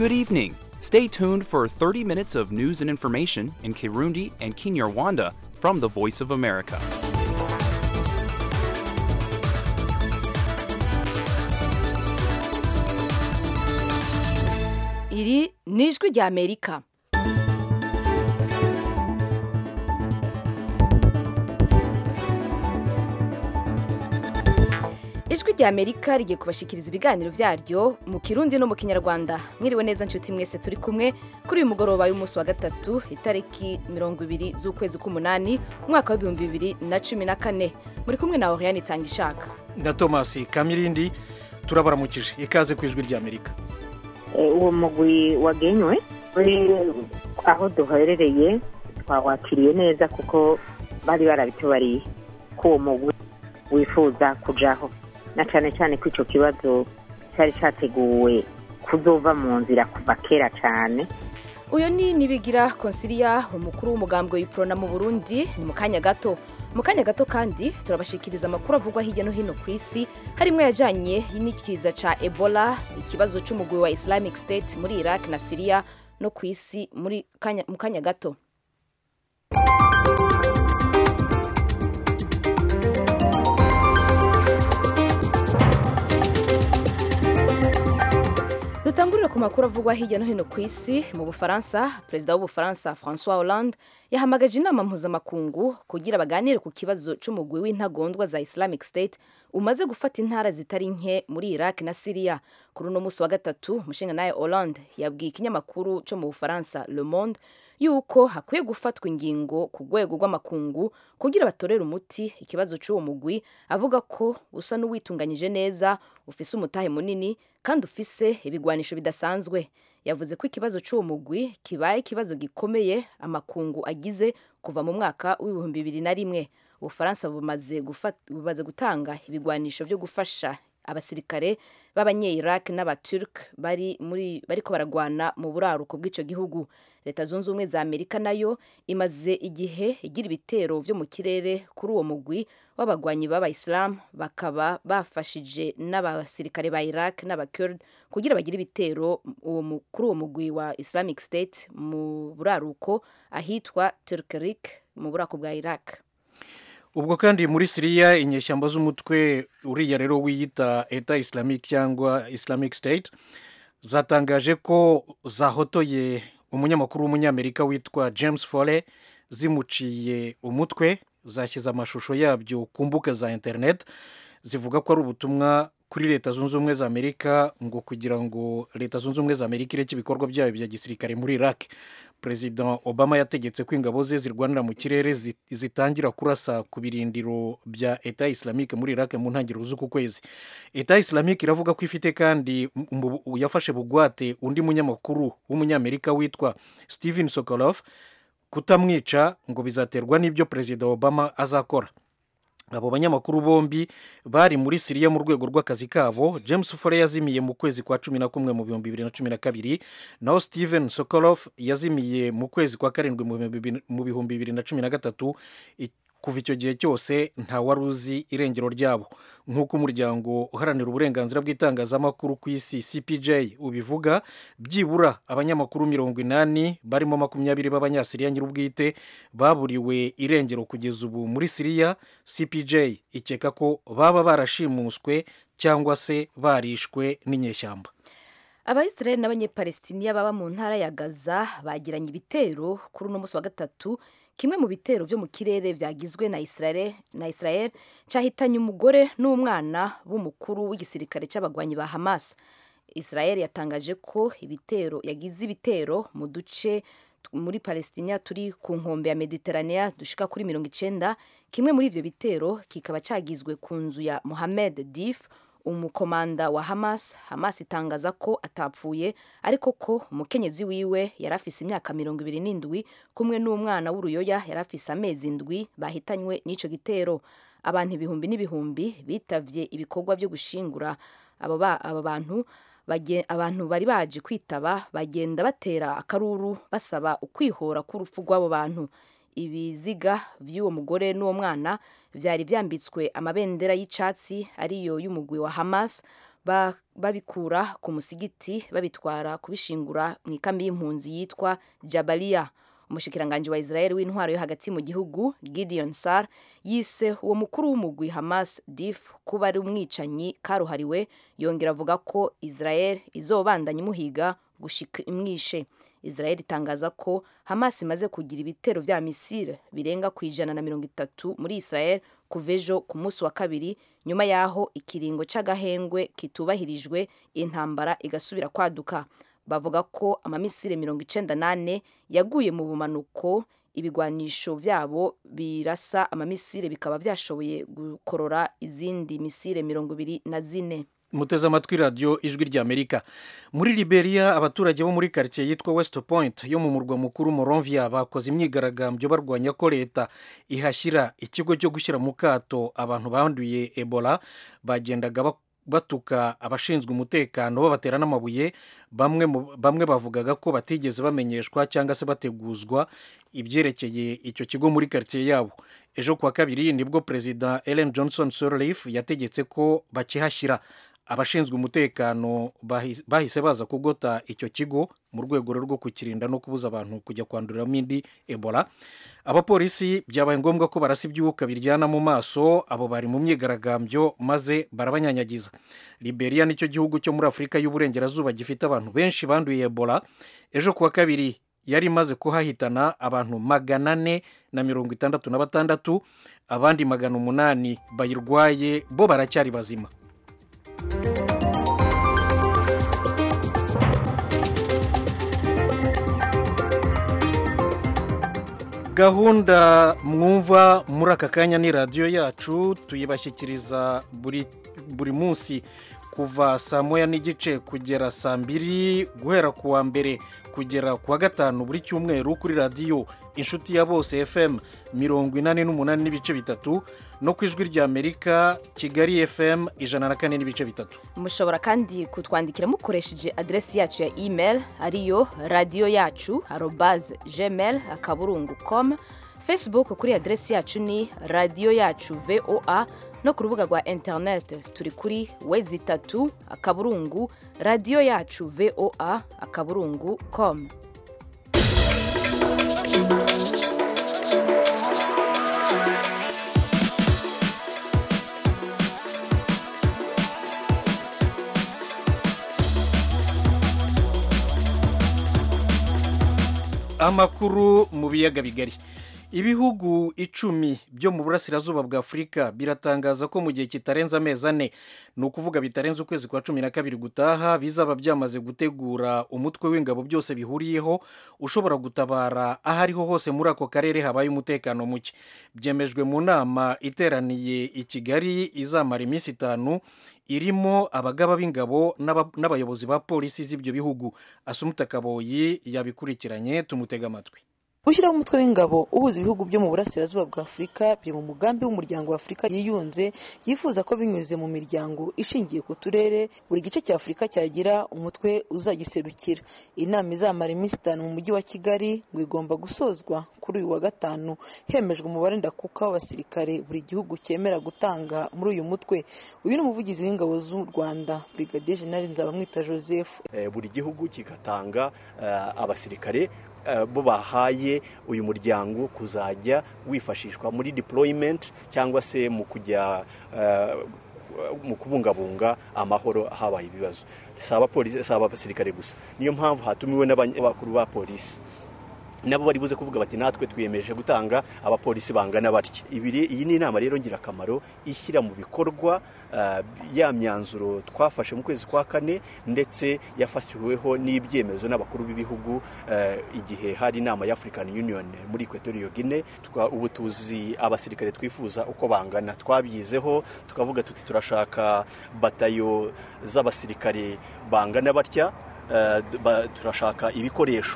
Good evening. Stay tuned for 30 minutes of news and information in Kirundi and Kinyarwanda from the Voice of America. iri ni ijwi rya amerika ijwi rya amerika rigiye kubashikiriza ibiganiro byaryo mu kirundi no mu kinyarwanda mwiriwe neza nshuti mwese turi kumwe kuri uyu mugoroba y'umunsi wa gatatu itariki mirongo ibiri z'ukwezi k'umunani umwaka w'ibihumbi bibiri na cumi na kane muri kumwe na oriyani itanga ishaka na thomas kamirindi turabaramukije ikaze ku ijwi ry'amerika uwo mugwi wagenywe uri aho duherereye twawakiriye neza kuko bari barabitubariye ko uwo mugwi wifuza kujaho na cyane cyane ko icyo kibazo cyari cyateguwe kuzova mu nzira kuva kera cyane uyu ni nibigira konsiliya umukuru w'umugambwe w'iprona mu burundi ni mu kanya gato mu kanya gato kandi turabashikiriza amakuru avugwa hirya no hino ku isi harimo yajyanye n'ikiza cya ebola ikibazo cy'umugwi wa islamic state muri iraq na siriya no ku isi muri kanya, mu kanya gato dutangurire ku makuru avugwa hirya no hino ku isi mu bufaransa perezida w'ubufaransa francois hollande yahamagaje inama mpuzamakungu kugira baganire ku kibazo cy'umugwi w'intagondwa za islamic state umaze gufata intara zitari nke muri iraq na siriya kuri uno munsi wa gatatu umushinga nawe hollande yabwiye ikinyamakuru cyo mu bufaransa le monde yuko hakwiye gufatwa ingingo ku rwego rw'amakungu kugira batorere umuti ikibazo cy'uwo mugwi avuga ko usa n'uwitunganyije neza ufise umutahe munini kandi ufise ibigwanisho bidasanzwe yavuze ko ikibazo cy'uwo mugwi kibaye ikibazo gikomeye amakungu agize kuva mu mwaka w'ibihumbi bibiri na rimwe ubufaransa bumaze bumaze gutanga ibigwanisho byo gufasha abasirikare b'abanye-iraq n'abaturk bari muri bariko baragwana mu buraruko bw'icyo gihugu leta zunze ubumwe za amerika nayo imaze igihe igira ibitero vyo mu kirere kuri uwo mugwi w'abagwanyi b'abayisilamu bakaba bafashije n'abasirikare ba iraq n'abakurd kugira bagire ibitero kuri uwo mugwi wa islamic state mu buraruko ahitwa turkerik mu burako bwa iraq ubwo kandi muri siriya inyeshyamba z'umutwe uriya rero wiyita eta islamic cyangwa islamic state zatangaje ko zahotoye umunyamakuru w'umunyamerika witwa james fole zimuciye umutwe zashyize amashusho yabyo ku mbuga za interineti zivuga ko ari ubutumwa kuri leta zunze ubumwe za amerika ngo kugira ngo leta zunze ubumwe za amerika ireke ibikorwa byayo bya gisirikare muri iraq perezida obama yategetse ko ingabo ze zirwanira mu kirere zitangira kurasa ku birindiro bya eta islamique muri iraq mu ntangiriro z'uku kwezi eta islamique iravuga ko ifite kandi yafashe bugwate undi munyamakuru w'umunyamerika witwa steven sokolov kutamwica ngo bizaterwa n'ibyo perezida obama azakora abo banyamakuru bombi bari muri siriya mu rwego rw'akazi kabo james fore yazimiye mu kwezi kwa cumi na kumwe mu bihumbi bibiri na cumi na kabiri naho steven sokolov yazimiye mu kwezi kwa karindwi mu bihumbi bibiri na cumi na gatatu kuva icyo gihe cyose nta wari uzi irengero ryabo nk'uko umuryango uharanira uburenganzira bw'itangazamakuru ku isi cpj ubivuga byibura abanyamakuru mirongo inani barimo makumyabiri b'abanyasiriya nyir'ubwite baburiwe irengero kugeza ubu muri siriya cpj ikeka ko baba barashimuswe cyangwa se barishwe n'inyeshyamba abayisirayeli n'abanyepalestiniya baba mu ntara ya gaza bagiranye ibitero kuri uno munsi wa gatatu kimwe mu bitero byo mu kirere byagizwe na Israel na Israel cyahitanye umugore n'umwana b'umukuru w'igisirikare cy'abagwanyi ba Hamas Israel yatangaje ko ibitero yagize ibitero mu duce muri Palestina turi ku nkombe ya Mediterranea dushika kuri mirongo icenda kimwe muri ivyo bitero kikaba cyagizwe ku nzu ya Mohamed Dif umukomanda wa Hamas Hamas itangaza ko atapfuye ariko ko umukenyezi wiwe yari afise imyaka mirongo ibiri n'indwi kumwe n'umwana w'uruyoya yari afise amezi indwi bahitanywe n'ico gitero abantu ibihumbi n'ibihumbi bitavye ibikorwa byo gushingura abo bantu abantu bari baje kwitaba bagenda batera akaruru basaba ukwihora k'urupfu rw'abo bantu ibiziga by'uwo mugore n'uwo mwana byari byambitswe amabendera y'icyatsi ariyo y'umugwi wa Hamas ba- babikura ku musigiti babitwara kubishingura mu ikambi y'impunzi yitwa jabaliya umushikiranganji wa israel w'intwaro yo hagati mu gihugu gideon sar yise uwo mukuru w'umugwi hamas dif kuba ari umwicanyi karuhariwe yongera avuga ko israel izobandanya imuhiga gushika imwishe israel itangaza ko hamas imaze kugira ibitero vya misile birenga ku ijana na mirongo itatu muri israel kuva ejo ku munsi wa kabiri nyuma y'aho ikiringo c'agahengwe kitubahirijwe intambara igasubira kwaduka bavuga ko amamisire mirongo icenda nane yaguye mu bumanuko ibigwanisho vyabo birasa amamisire bikaba vyashoboye gukorora izindi misire mirongo ibiri na zine muteze amatwi radiyo ijwi ry'amerika muri liberia abaturage bo muri karitsiye yitwa west point yo mu murwa mukuru moronvia bakoze imyigaragambyo barwanya ko leta ihashyira ikigo cyo gushyira mu kato abantu banduye ebola bagendaga bak- batuka abashinzwe umutekano babatera n'amabuye bamwe mu- bamwe bavugaga ko batigeze bamenyeshwa cyangwa se bateguzwa ibyerekeye icyo kigo muri karitsiye yabo ejo kuwa kabiri nibwo perezida ellen johnson sirleaf yategetse ko bakihashyira abashinzwe umutekano bahi- bahise baza kugota icyo kigo mu rwego rwo kukirinda no kubuza abantu kujya kwanduriramo indi ebola abapolisi byabaye ngombwa ko barasa ibyuka biryana mu maso abo bari mu myigaragambyo maze barabanyanyagiza liberia nicyo gihugu cyo muri afurika y'uburengerazuba gifite abantu benshi banduye ebola ejo kuwa kabiri yari imaze kuhahitana abantu magana ane na mirongo itandatu na batandatu abandi magana umunani bayirwaye bo baracyari bazima gahunda mwumva muri aka kanya ni radiyo yacu tuyibashyikiriza buri buri munsi kuva saa moya n'igice kugera saa mbiri guhera ku wa mbere kugera ku wa gatanu buri cyumweru kuri radiyo inshuti ya bose fm mirongo inani n'umunani n'ibice bitatu no ku ijwi ry'amerika kigali fm ijana na kane n'ibice bitatu mushobora kandi kutwandikira mukoresheje aderesi yacu ya email ariyo radiyo yacu arobaze gmail akaburungu com facebook kuri aderesi yacu ni radiyo yacu voa no ku rubuga rwa interineti turi kuri wezi itatu akaburungu radiyo yacu voa akaburungu com amakuru mu biyaga bigari ibihugu icumi byo mu burasirazuba bwa afurika biratangaza ko mu gihe kitarenze amezi ane ni ukuvuga bitarenze ukwezi kwa cumi na kabiri gutaha bizaba byamaze gutegura umutwe w'ingabo byose bihuriyeho ushobora gutabara aho ariho hose muri ako karere habaye umutekano muke byemejwe mu nama iteraniye i kigali izamara iminsi itanu irimo abagaba b'ingabo n'aba- n'abayobozi ba polisi z'ibyo bihugu asumuta kaboyi yabikurikiranye tumutega amatwi gushyiraho umutwe w'ingabo uhuza ibihugu byo mu burasirazuba bwa afurika biri mu mugambi w'umuryango wa afurika yiyunze yifuza ko binyuze mu miryango ishingiye ku turere buri gice cya afurika cyagira umutwe uzagiserukira inama izamara iminsi itanu mu mujyi wa kigali ngo igomba gusozwa kuri uyu wa gatanu hemejwe umubare ndakuka w'abasirikare buri gihugu cyemera gutanga muri uyu mutwe uyu ni umuvugizi w'ingabo z'u rwanda brigadier general nzabamwita joseph Eh, buri gihugu kigatanga eh, abasirikare eh, bo bahaye uyu muryango kuzajya wifashishwa muri deployment cyangwa se mu kujya eh, mu kubungabunga amahoro habaye ibibazo si abapolisi si abasirikare gusa niyo mpamvu hatumiwe n'abakuru ba polisi nabo bari buze kuvuga bati natwe twiyemeje gutanga abapolisi bangana batya Ibiri- iyi ni inama rero ngirakamaro ishyira mu bikorwa ah, ya myanzuro twafashe mu kwezi kwa kane ndetse yafashijweho n'ibyemezo n'abakuru b'ibihugu eh, igihe hari inama ya African Union muri Equatorial Guinea Twa- ubu tuzi abasirikare twifuza uko bangana twabyizeho tukavuga tuti turashaka batayo z'abasirikare bangana batya Eh, ba- turashaka ibikoresho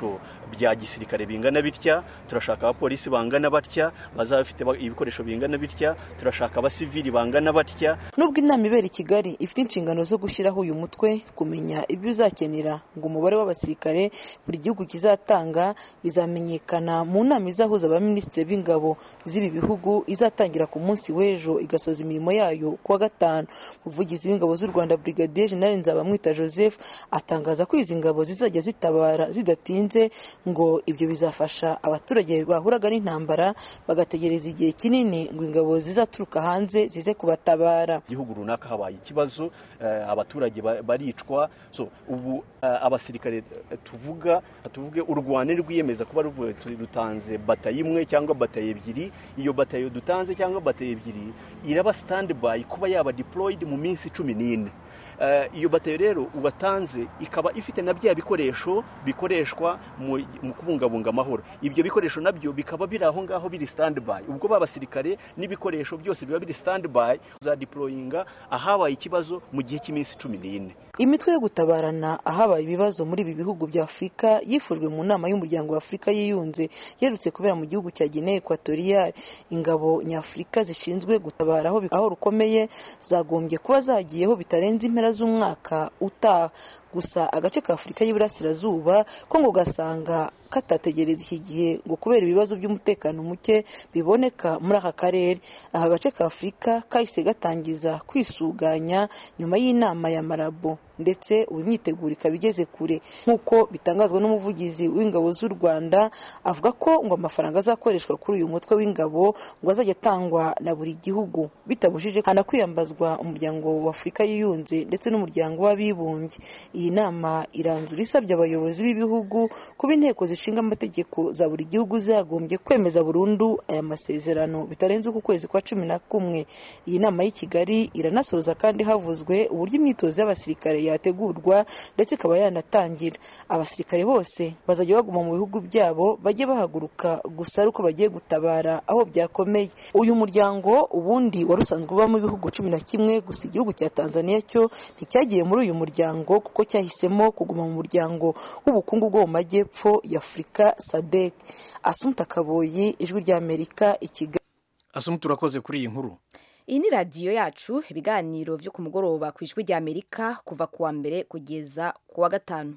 bya gisirikare bingana bitya turashaka abapolisi bangana batya bazaba bafite ba- ibikoresho bingana bitya turashaka abasivili bangana batya nubwo inama ibera i kigali ifite inshingano zo gushyiraho uyu mutwe kumenya ibyo uzakenera ngo umubare w'abasirikare buri gihugu kizatanga bizamenyekana mu nama izahuza abaminisitiri b'ingabo z'ibi bihugu izatangira ku munsi w'ejo igasoza imirimo yayo ku wa gatanu umuvugizi w'ingabo z'u rwanda brigadier general nzabamwita joseph atangaza ko izi ngabo zizajya zitabara zidatinze ngo ibyo bizafasha abaturage bahuraga n'intambara bagategereza igihe kinini ngo ingabo zizaturuka hanze zize kubatabara igihugu runaka habaye ikibazo eh, abaturage ba- baricwa so ubu eh, abasirikare eh, tuvuga tuvuge u rwanda rwiyemeza kuba ruvuye tu- rutanze batayo imwe cyangwa batayo ebyiri iyo batayo dutanze cyangwa batayo ebyiri iraba stand by kuba yaba deployed mu minsi cumi n'ine Eh, iyo batayo rero ubatanze ikaba ifite na bya bikoresho bikoreshwa mu mu kubungabunga amahoro ibyo bikoresho nabyo bikaba biri aho ngaho biri stand by ubwo ba basirikare n'ibikoresho byose biba biri stand by za deployinga ahabaye ikibazo mu gihe cy'iminsi cumi n'ine imitwe yo gutabarana ahabaye ibibazo muri ibi bihugu bya afurika yifujwe mu nama y'umuryango wa afurika yiyunze yerutse kubera mu gihugu cya guinea equatorial ingabo nyafurika zishinzwe gutabara aho aho rukomeye zagombye kuba zagiyeho bitarenze impera z'umwaka utaha gusa agace ka afurika y'iburasirazuba ko ngo gasanga katategereza iki gihe ngo kubera ibibazo by'umutekano muke biboneka muri aka karere aka gace ka afurika kahise gatangiza kwisuganya nyuma y'inama ya marabo ndetse ubu imyiteguro ikaba igeze kure nk'uko bitangazwa n'umuvugizi w'ingabo z'u rwanda avuga ko ngo amafaranga azakoreshwa kuri uyu mutwe w'ingabo ngo azajya atangwa na buri gihugu bitabujije hana kwiyambazwa umuryango wa afurika yiyunze ndetse n'umuryango w'abibumbye iyi nama iranzura isabye abayobozi b'ibihugu kuba inteko zishinga amategeko za buri gihugu zagombye kwemeza burundu aya masezerano bitarenze uku kwezi kwa cumi na kumwe iyi nama y'i kigali iranasoza kandi havuzwe uburyo imyitozo y'abasirikare yategurwa ndetse ikaba yanatangira abasirikare bose bazajya baguma mu bihugu byabo bajye bahaguruka gusa ari uko bagiye gutabara aho byakomeye uyu muryango ubundi wari usanzwe ubamo ibihugu cumi na kimwe gusa igihugu cya tanzania cyo nticyagiye muri uyu muryango kuko cyahisemo kuguma mu muryango w'ubukungu bwo mu majyepfo ya afurika sadek asumuta kaboyi ijwi ry'amerika i kigali asumu turakoze kuri iyi nkuru iyi ni radiyo yacu ibiganiro byo ku mugoroba ku ijwi ry'amerika kuva ku wa mbere kugeza ku wa gatanu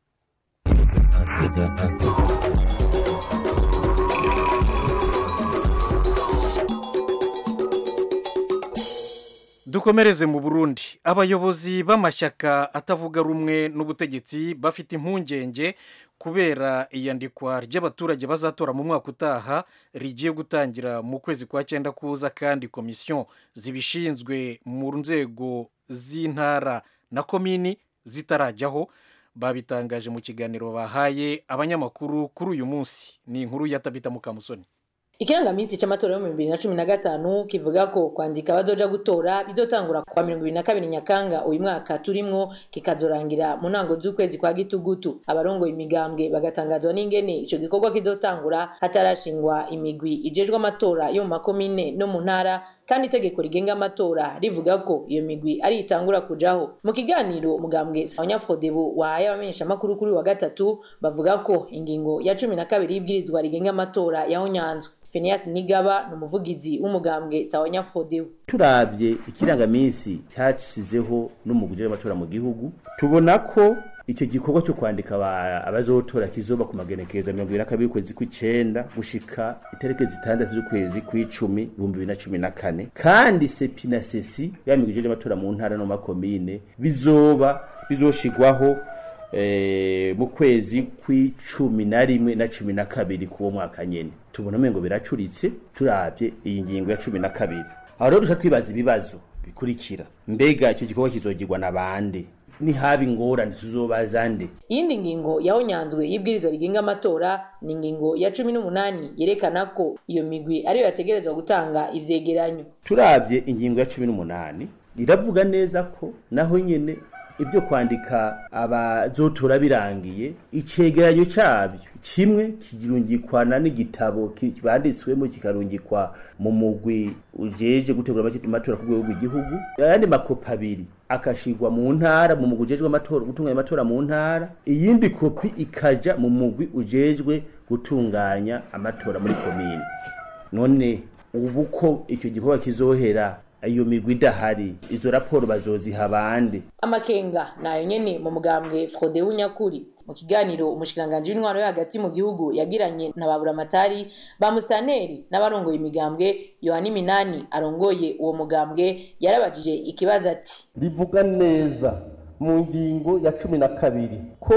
dukomereze mu burundi abayobozi b'amashyaka atavuga rumwe n'ubutegetsi bafite impungenge kubera iyandikwa ry'abaturage bazatora mu mwaka utaha rigiye gutangira mu kwezi kwa cyenda kuza kandi komisiyo zibishinzwe mu nzego z'intara na komini zitarajyaho babitangaje mu kiganiro bahaye abanyamakuru kuri uyu munsi ni inkuru ya tabita mukamusoni ikirangaminsi c'amatora yo mu bibiri na cumi na gatanu kivuga ko kwandika abazoja gutora bizotangura kwa mirongo ibiri na kabiri nyakanga uyu mwaka turimwo kikazorangira mu ntango z'ukwezi kwa gitugutu abarongoye imigambwe bagatangazwa n'ingene ico gikorwa kizotangura hatarashingwa imigwi ijejwe amatora yo mu makomine no mu ntara kandi itegeko rigenga amatora rivuga ko iyo migwi ari itangura kujaho mu kiganiro umugambwe abanyafrodebu wahaye abamenyeshamakuru kuri wa gatatu bavuga ko ingingo ya cumi na kabiri y'ibwirizwa rigenga amatora yahonyanzwe Phineas Nigaba ni umuvugizi w'umugambwe Sawanya Frodebu turabye ikirangaminsi cyashyizeho n'umuguje w'amatora mu gihugu tubona ko icyo gikorwa cyo kwandika abazotora kizoba ku magenekerezo mirongo ibiri na kabiri ukwezi kw'icenda gushika itariki zitandatu z'ukwezi kw'icumi ibihumbi bibiri na cumi na kane kandi sepi na sesi ya miguje y'amatora mu ntara no mu makomine bizoba bizoshigwaho mu kwezi kw'icumi na rimwe na cumi na kabiri k'uwo mwaka nyene tubona umengo biracuritse turabye iyi ngingo ya cumi na kabiri aho rero duca twibaza ibibazo bikurikira mbega icyo gikorwa kizogirwa na bande nihaba ingorane tuzobaza nde iyindi ngingo yahonyanzwe y'ibwirizwa rigenga amatora ni ingingo ya cumi n'umunani yerekana ko iyo migwi ariyo yategerezwa gutanga ivyegeranyo turabye ingingo ya cumi n'umunani iravuga neza ko naho nyene ibyo kwandika abazotora birangiye icegeranyo cyabyo kimwe kirungikwana n'igitabo ki- banditswemo kikarungikwa mu mugwi ujeje gutegura amatora ku rwego rw'igihugu ayandi makopi abiri akashigwa mu ntara mu mugwi ujejwe amatora gutunganya amatora mu ntara iyindi kopi ikaja mu mugwi ujejwe gutunganya amatora muri komine none ubu ko icyo gikorwa kizohera iyo migwi idahari izo raporo bazoziha bande amakenga nayo nyene mu mugambwe frode w'unyakuri mu kiganiro umushikiranganji w'intwaro yo hagati mu gihugu yagiranye na baburamatari ba mustaneri n'abarongoye imigambwe yohani minani arongoye uwo mugambwe yarabajije ikibazo ati rivuga neza mu ngingo ya cumi na kabiri ko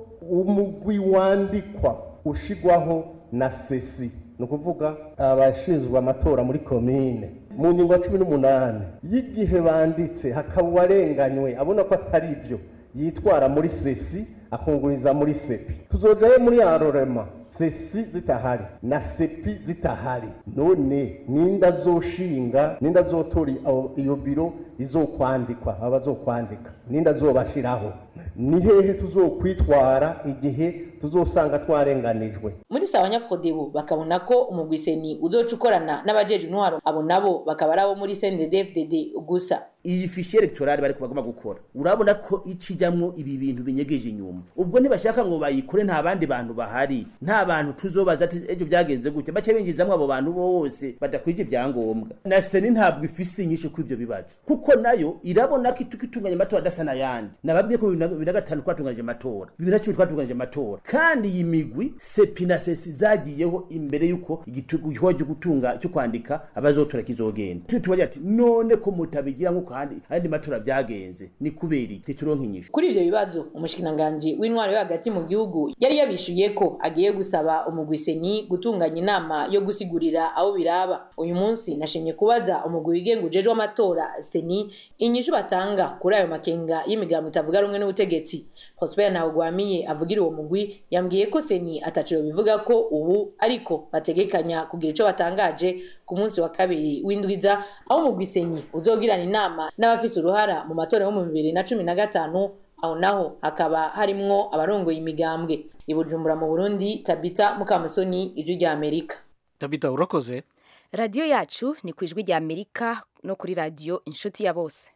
umugwi wandikwa ushigwaho na sesi ni ukuvuga abashinzwe amatora muri komine mu ngingo ya cumi n'umunani y'igihe banditse hakaba uwarenganywe abona ko atari ibyo yitwara muri sesi akunguriza muri sepi tuzojayo muri arorema sesi zitahari na sepi zitahari none ninda azoshinga ninda azotora abo- iyo biro izokwandikwa aba bazokwandika ninda azobashiraho ni hehe tuzokwitwara igihe tuzosanga twarenganijwe muri sawa nyafrodebu bakabona ko umugwiseni uzoca ukorana n'abajeje intwaro abo nabo bakaba ari abo muri cnddfdd gusa iyi fishi electorale bari bagomba gukora urabona ko icijamwo ibi bintu binyegeje inyuma ubwo ntibashaka ngo bayikore nta bandi bantu bahari nta bantu tuzobaza ati ejo byagenze gute bace binjizamwo abo bantu bose badakwije ibyangombwa na seni ntabwo ifise inyishu kuri ibyo bibazo kuko nayo irabona ko itu- itunganya amatora adasa n'ayandi nababwiye ko bibiri na gatanu twatunganyije amatora bibiri na cumi twatunganyije amatora kandi iyi migwi sepi na sesi zagiyeho imbere y'uko igikorwa cyo gutunga cyo kwandika abazotora kizogenda Tu- tubagira ati none ko mutabigira nk'uko ahandi ayandi matora byagenze ni kubera iki ntituronke inyishu kuri ivyo bibazo umushikiranganji w'intwaro yo hagati mu gihugu yari yabishuye ko agiye gusaba umugwiseni gutunganya inama yo gusigurira abo biraba uyu munsi nashimye kubaza umugwi wigenga ujejwe amatora seni inyishu batanga kuri ayo makenga y'imigambo itavuga rumwe n'ubutegetsi prosper ntawugwamiye avugira uwo mugwi yambwiye ko seni ataciwe bivuga ko ubu ariko bategekanya kugira ico batangaje ku munsi wa kabiri w'indwiza aho umugwi seni uzogirana inama n'abafise uruhara mu matora yo mu bibiri na cumi na gatanu aho naho hakaba harimwo abarongoye imigambwe i bujumbura mu burundi tabita mukamusoni ijwi rya amerika tabita urakoze radiyo yacu ni ku ijwi rya amerika no kuri radiyo inshuti ya bose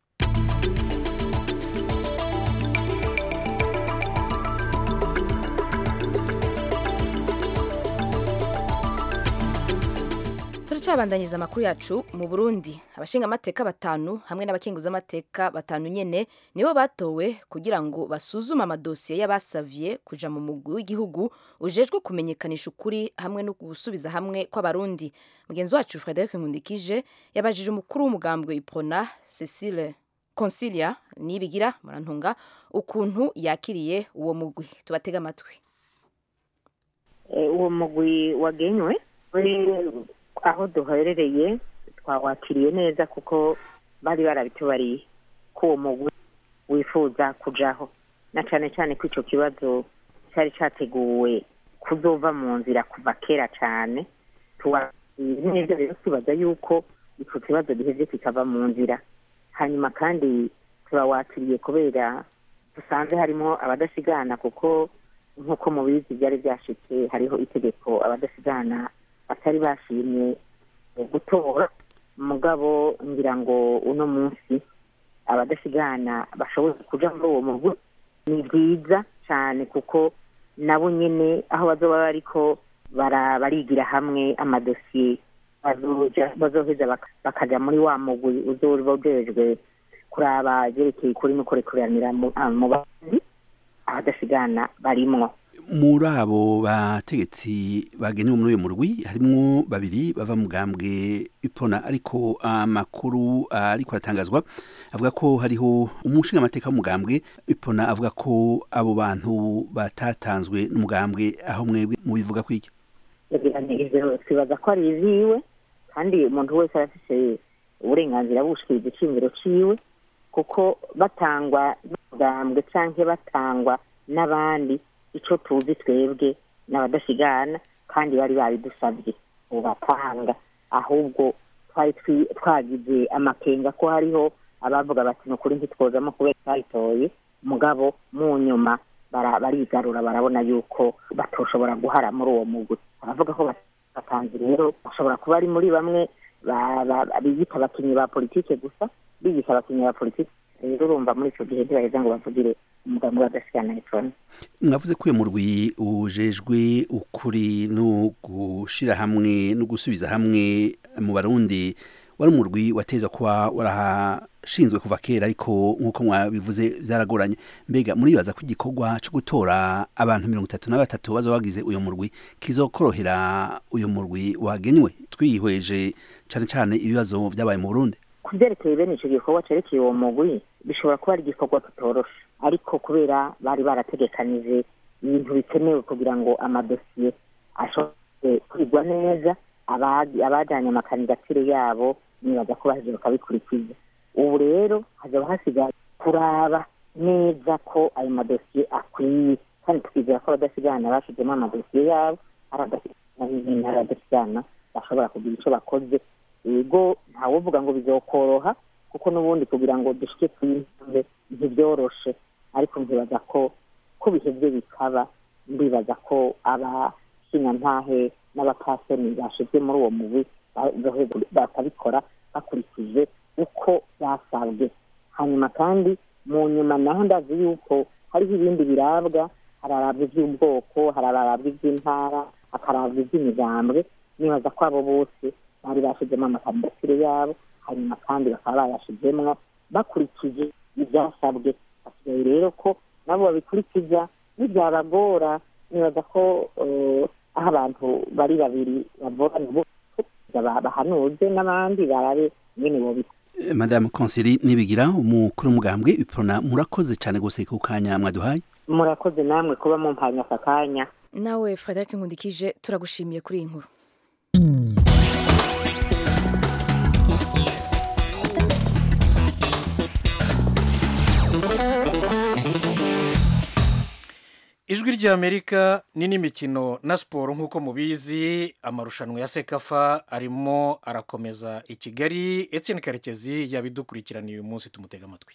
turacabandanyiriza amakuru yacu mu burundi abashingamateka batanu hamwe n'abakenguzamateka batanu nyene nibo batowe kugira ngo basuzume amadosiye y'abasavye kuja mu mugwi w'igihugu ujejwe kumenyekanisha ukuri hamwe no gusubiza hamwe kw'abarundi mugenzi wacu frederic nkundikije yabajije umukuru w'umugambwe iprona cecile consilia nibigira murantunga ukuntu yakiriye uwo mugwi tubatega amatwi Eh, uwo mugwi wagenywe uri aho duherereye twawakiriye neza kuko bari barabitubariye ko uwo mugwi wifuza kujaho na cane cane ko ico kibazo cari categuwe kuzova mu nzira kuva kera cane tuwakiriye neza rero tubaza yuko ico kibazo giheze kikava mu nzira hanyuma kandi turawakiriye kubera dusanze harimo abadasigana kuko nk'uko mubizi byari byashitse hariho itegeko abadasigana batari bashimye eh, gutora mugabo ngira ngo uno munsi abadasigana bashoboye kuja muri uwo mugwi ni byiza cyane kuko nabo nyene aho bazoba bariko bara- barigira hamwe amadosiye bazoja- bazoheza baka- bakaja muri wa mugwi uzoba ujejwe kuraba vyerekeye ukuri no kurekuranira mu ah, mu bandi abadasigana barimwo muri abo bategetsi bagenewe muri uyu murwi harimwo babiri bava mu gambwe ipona ariko amakuru ariko aratangazwa avuga ko hariho umushingamateka w'umugambwe ipona avuga ko abo bantu batatanzwe n'umugambwe aho mwebwe mubivuga ko iki ivyo twibaza ko ari iziwe kandi umuntu wese arafise uburenganzira bushikiriza iciyumviro ciwe kuko batangwa n'umugambwe canke batangwa n'abandi ico tuzi twebwe n'abadasigana kandi bari babidusavye ubatanga ahubwo twari twi- twagize amakenga ko hariho abavuga bati ni ukuri ntitwozamo kubera twayitoye mugabo mu nyuma bara- barigarura barabona yuko batoshobora guhara muri uwo mugwi abavuga ko batanze rero bashobora kuba ari muri bamwe ba- ba- biyita abakinnyi ba politike gusa bigisha abakinnyi ba politike rero urumva muri icyo gihe ntibaheza ngo bavugire umugambi w'adasigana electronic mwavuze ko uyu murwi ujejwe ukuri no gushira hamwe no gusubiza hamwe mu barundi wari umurwi wateza kuba warahashinzwe kuva kera ariko nk'uko mwabivuze byaragoranye mbega muribaza ko igikorwa cyo gutora abantu mirongo itatu na batatu baza bagize uyu murwi kizokorohera uyu murwi wagenywe twihweje cyane cyane ibibazo byabaye mu burundi ku byerekeye bene icyo gikorwa cerekeye uwo mugwi bishobora kuba ari igikorwa kitoroshe ariko kubera bari barategekanije ibintu bikenewe kugira ngo amadosiye ashobore kwigwa neza abagi- abajanye amakandidatire yabo nibaza ko baheje bakabikurikiza ubu rero hazaba hasigaye kuraba neza ko ayo madosiye akwiye kandi twizera ko abadasigana bashizemo amadosiye yabo ari abadasigana n'ibintu ari abadasigana bashobora kugira icyo bakoze yego ntawuvuga ngo bizokoroha kuko n'ubundi kugira ngo dushike ku intambwe ntibyoroshe ariko nkibaza ko ko bihebye bikaba ndibaza ko abashinyantahe n'abapasoni bashizwe muri uwo mugwi ba- bahe- bakabikora bakurikije uko basabwe hanyuma kandi mu nyuma naho ndazi yuko hariho ibindi birabwa hararabwa iby'ubwoko hararabwa iby'intara hakarabwa iby'imigambwe nibaza ko abo bose bari bashizemo amakandidatire yabo hanyuma kandi bakaba bayashizemwo bakurikije ibyasabwe hasigaye rero ko nabo babikurikiza nibyabagora nibaza ko eh, aho abantu bari babiri bavugana bose ba- bahanuze n'abandi barabe nyene bobikora Eh, madame konseri nibigira umukuru w'umugambwe iprona murakoze cyane gose ku kanya mwaduhaye murakoze namwe kuba mumpanya aka kanya nawe frederic nkundikije turagushimiye kuri iyi nkuru ijwi ry'amerika ni n'imikino na siporo nk'uko mubizi amarushanwa ya sekafa arimo arakomeza i kigali etienne karekezi yabidukurikiraniye uyu munsi tumutega amatwi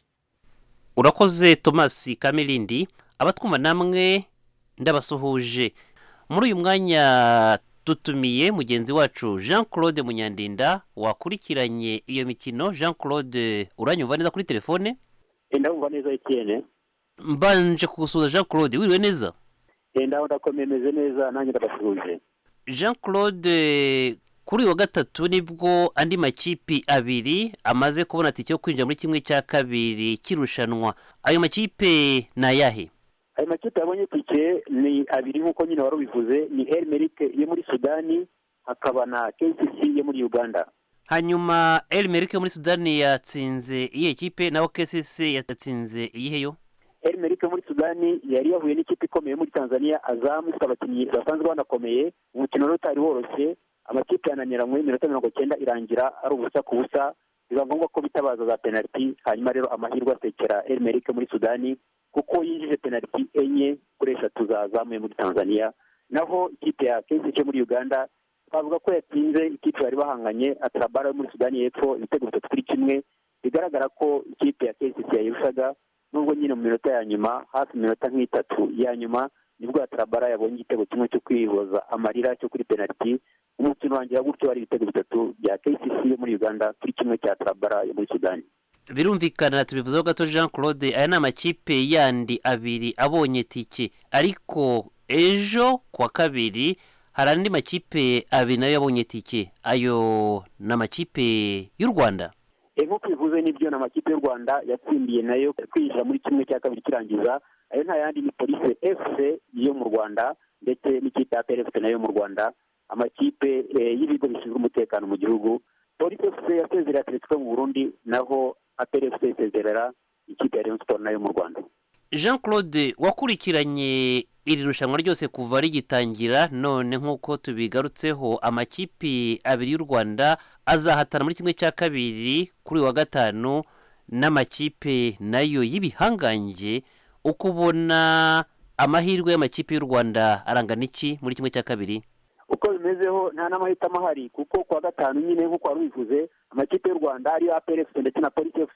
urakoze thomas kamirindi abatwumva namwe ndabasuhuje muri uyu mwanya dutumiye mugenzi wacu jean claude munyandinda wakurikiranye iyo mikino jean claude uranyumva neza kuri telefone ndabumva neza Etienne mbanje kugusuhuza jean claude wiriwe neza ndaho ndakomeye meze neza nanjye ndabasuhuje jean claude kuri uyu wa gatatu nibwo andi makipi abiri amaze kubona tike yo kwinjira muri kimwe cya kabiri cy'irushanwa ayo makipe ni ayahe ayo makipe yabonye tike ni abiri nk'uko nyine wari ubivuze ni el merike yo muri sudani hakaba na kcc yo muri uganda hanyuma el merike yo muri sudani yatsinze iyihe kipe naho kcc yatsinze iyihe yo el merike yo muri sudani yari yahuye n'ikipe ikomeye muri tanzania azamu ifite abakinnyi basanzwe banakomeye umukino rero utari woroshye amakipe yananiranywe iminota mirongo cyenda irangira ari ubusa ku busa biba ngombwa ko bitabaza za penaliti hanyuma rero amahirwe asekera el merike muri sudani kuko yinjije penaliti enye kuri eshatu zazamuye muri tanzania naho ikipe ya kcc yo muri uganda twavuga ko yatsinze ikipe bari bahanganye atarabara yo muri sudani y'epfo ibitego bitatu kuri kimwe bigaragara ko ikipe ya kcc yayirushaga nubwo nyine mu minota ya nyuma hafi minota nk'itatu ya nyuma nibwo atarabara yabonye igitego kimwe cyo kwihoza amarira cyo kuri penaliti umukino wangira gutyo ari ibitego bitatu bya kcc yo muri uganda kuri kimwe cya atarabara yo muri sudani birumvikana tubivuzeho gato jean claude aya ni amakipe yandi abiri abonye tike ariko ejo kuwa kabiri hari andi makipe abiri nayo yabonye tike ayo ni amakipe y'u rwanda E, nk'uko bivuze nibyo ni amakipe y'u rwanda yatsindiye nayo kwinjira muri kimwe cya kabiri kirangiza ayo nta yandi ni polise fc yo mu rwanda ndetse n'ikipe ya plfc nayo mu rwanda amakipe eh, y'ibigo bishinzwe umutekano mu gihugu polise fc yasezerera atletico mu burundi naho aplfc isezerera ikipe ya rayon sport nayo mu rwanda jean claude wakurikiranye iri rushanwa ryose kuva rigitangira none nk'uko tubigarutseho amakipe abiri y'u rwanda azahatana muri kimwe cya kabiri kuri uyu wa gatanu n'amakipe nayo y'ibihangange uko ubona amahirwe y'amakipe y'u rwanda arangana iki muri kimwe cya kabiri uko bimezeho nta n'amahitamo ahari kuko kuwa gatanu nyine nk'uko wari ubivuze amakipe y'u rwanda ariyo APR FC ndetse na polisi fc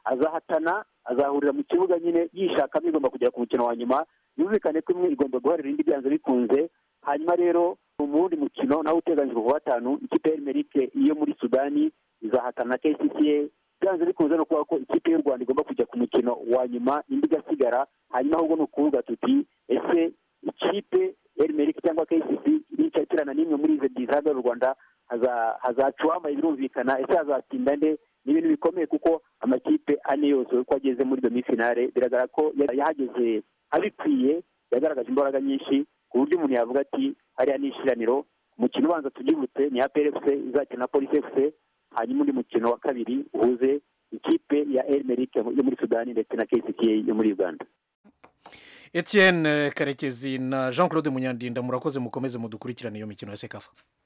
azahatana azahurira mu kibuga nyine yishakamo igomba kugera ku mukino wa nyuma yumvikane ko imwe igomba guharira indi byanze bikunze hanyuma rero mu wundi mukino nawe uteganyijwe ku wa gatanu ikipe ya erimerike iyo muri sudani izahatana na kcca byanze bikunze no kuvuga ko ikipe y'u rwanda igomba kujya ku mukino wa nyuma indi igasigara hanyuma ahubwo ni ukuvuga tuti ese ikipe erimerike cyangwa kcc nicakirana n'imwe muri izo ebyiri zihagarara u rwanda hazaca uwambaye birumvikana ese hazatsinda nde ni ibintu bikomeye kuko amakipe ane yose uko ageze muri demi finale biragaragara ko yahageze abikwiye yagaragaje imbaraga nyinshi ku buryo umuntu yavuga ati hariya ni ishiraniro umukino ubanza tubyibutse ni APRFC izakina na Police FC hanyuma undi mukino wa kabiri uhuze ikipe ya Elmerick yo muri Sudani ndetse na KCCA yo muri Uganda Etienne Karekezi na Jean Claude Munyandinda murakoze mukomeze mudukurikirane iyo mikino ya Sekafa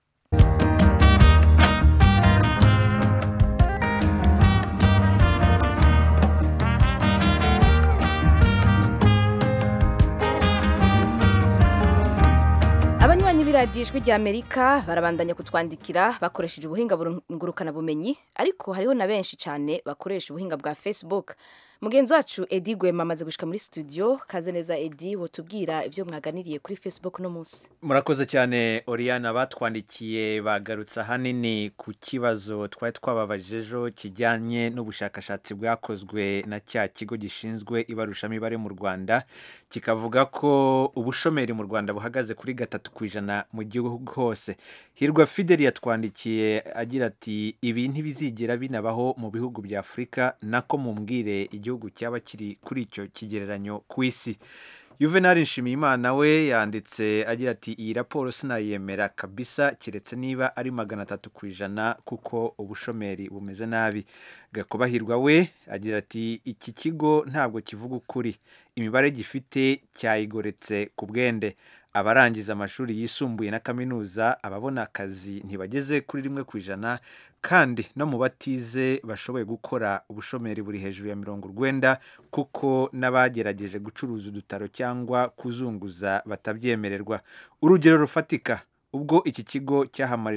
abanywanyi b'iradiyo ijwi ry'amerika barabandanya kutwandikira bakoresheje ubuhinga ngurukanabumenyi ariko hariho na benshi cyane bakoresha ubuhinga bwa facebook mugenzi wacu edi gwema amaze gushyika muri studio kaze neza edi wotubwira ibyo mwaganiriye kuri facebook uno munsi murakoze cyane oriyana batwandikiye bagarutse ahanini ku kibazo twari twababajije ejo kijyanye n'ubushakashatsi bwakozwe na cya kigo gishinzwe ibarushamibare mu rwanda kikavuga ko ubushomeri mu rwanda buhagaze kuri gatatu ku ijana mu gihugu hose hirwa fideli yatwandikiye agira ati ibi ntibizigera binabaho mu bihugu bya afurika nako mumbwire igihugu cyaba kiri kuri icyo kigereranyo ku isi Juvenal Nshimiyimana we yanditse agira ati iyi raporo sinayemera kabisa keretse niba ari magana atatu ku ijana kuko ubushomeri bumeze nabi gakubahirwa we agira ati iki kigo ntabwo kivuga ukuri imibare gifite cyayigoretse ku bwende abarangiza amashuri yisumbuye na kaminuza ababona akazi ntibageze kuri rimwe ku ijana kandi no mu batize bashoboye gukora ubushomeri buri hejuru ya mirongo urwenda kuko n'abagerageje gucuruza udutaro cyangwa kuzunguza batabyemererwa urugero rufatika ubwo iki kigo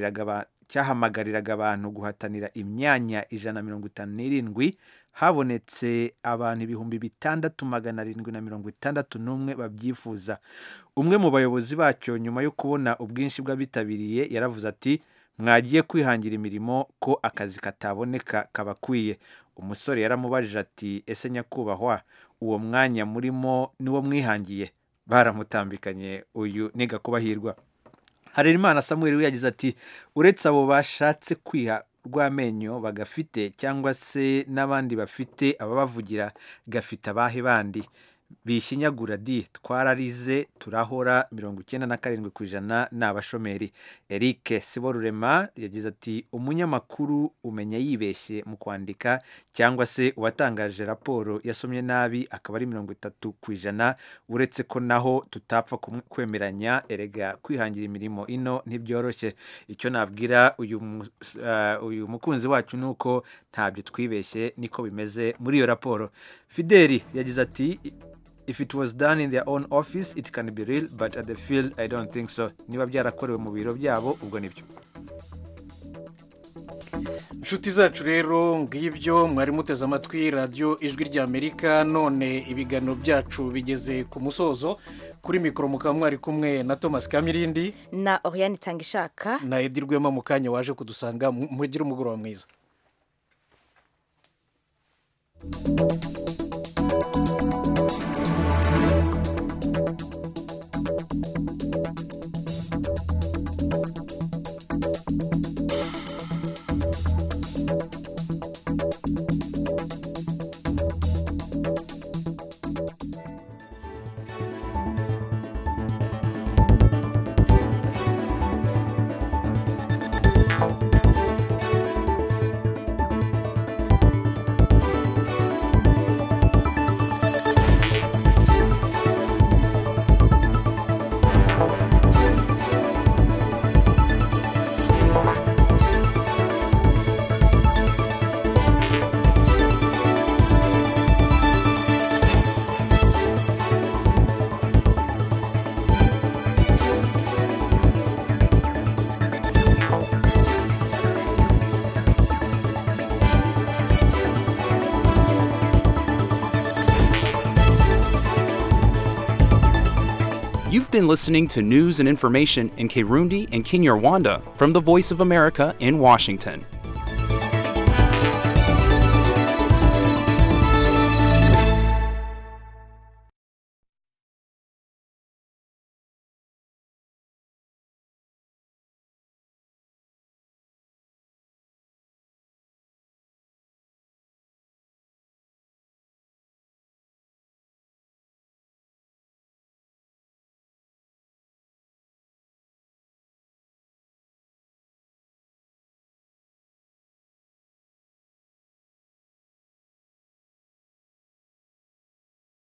cyahamagariraga abantu guhatanira imyanya ijana na mirongo itanu n'irindwi habonetse abantu ibihumbi bitandatu magana arindwi na mirongo itandatu n'umwe babyifuza umwe mu bayobozi bacyo nyuma yo kubona ubwinshi bw'abitabiriye yaravuze ati mwagiye kwihangira imirimo ko akazi kataboneka kabakwiye umusore yaramubajije ati ese nyakubahwa uwo mwanya murimo niwo mwihangiye baramutambikanye uyu ni gakubahirwa harerimana samuel we yagize ati uretse abo bashatse kwiha rw'amenyo bagafite cyangwa se n'abandi bafite ababavugira gafite abahe bandi bishinyagura di twararize turahora mirongo icyenda na karindwi ku ijana ni abashomeri eric siborurema yagize ati umunyamakuru umenya yibeshye mu kwandika cyangwa se uwatangaje raporo yasomye nabi akaba ari mirongo itatu ku ijana uretse ko naho tutapfa kwemeranya erega kwihangira imirimo ino ntibyoroshye icyo nabwira uyu mukunzi wacu ni uko ntabyo twibeshye niko bimeze muri iyo raporo fideli yagize ati if it was done in their own office it can be real but at the field i don't think so niba byarakorewe mu biro byabo ubwo nibyo inshuti zacu rero ngibyo mwari muteze amatwi radiyo ijwi ry'amerika none ibiganiro byacu bigeze ku musozo kuri mikoro mukaba mwari kumwe na thomas kamirindi na oriyani itangishaka na edi rwema mu kanya waje kudusanga mugire umugoroba mwiza You've been listening to news and information in Kirundi and Kinyarwanda from the Voice of America in Washington.